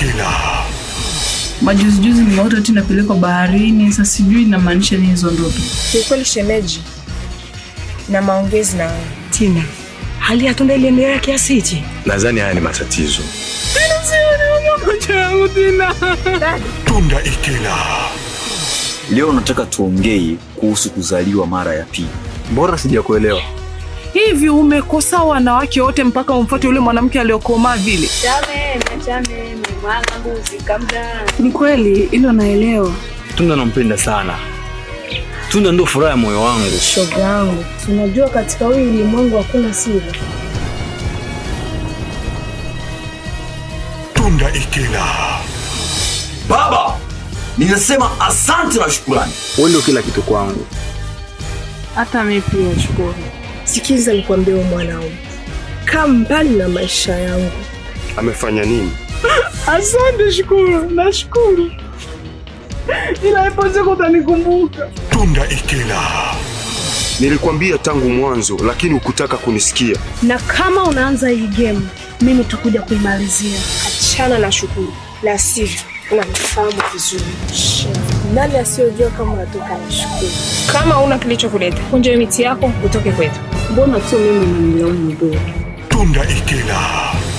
ikila Majuzijuzi nimeota eti napelekwa baharini. Sasa sijui inamaanisha nini hizo ndoto. Kiukweli shemeji, na maongezi na wewe. Tina, hali ya Tunda iliendelea kiasi hichi? nadhani haya ni matatizo Macho yangu tena. tunda ikila Leo nataka tuongee kuhusu kuzaliwa mara ya pili. Mbona sijakuelewa? Hivi umekosa wanawake wote mpaka umfuate yule mwanamke aliyokomaa vile? Ni kweli hilo naelewa. Tunda nampenda sana. Tunda ndo furaha ya moyo wangu. Shoga yangu, unajua katika huu ulimwengu hakuna siri. tunda ikila Baba, ninasema asante na shukrani. Wewe ndio kila kitu kwangu. Hata mimi pia shukuru. Sikiza nikwambie, wewe mwanaume, kaa mbali na maisha yangu. amefanya nini Asante, shukuru, nashukuru, ila ipo siku utanikumbuka. tunda ikila nilikwambia tangu mwanzo lakini hukutaka kunisikia Na kama unaanza hii game, mimi tutakuja kuimalizia. Achana na Shukuru, la sivyo unanifahamu vizuri. Nani asiyojua kama unatoka na Shukuru? Kama una kilichokuleta, kunja hiyo miti yako utoke kwetu. Mbona tu mimi unanilaumu mdogo? tunda ikila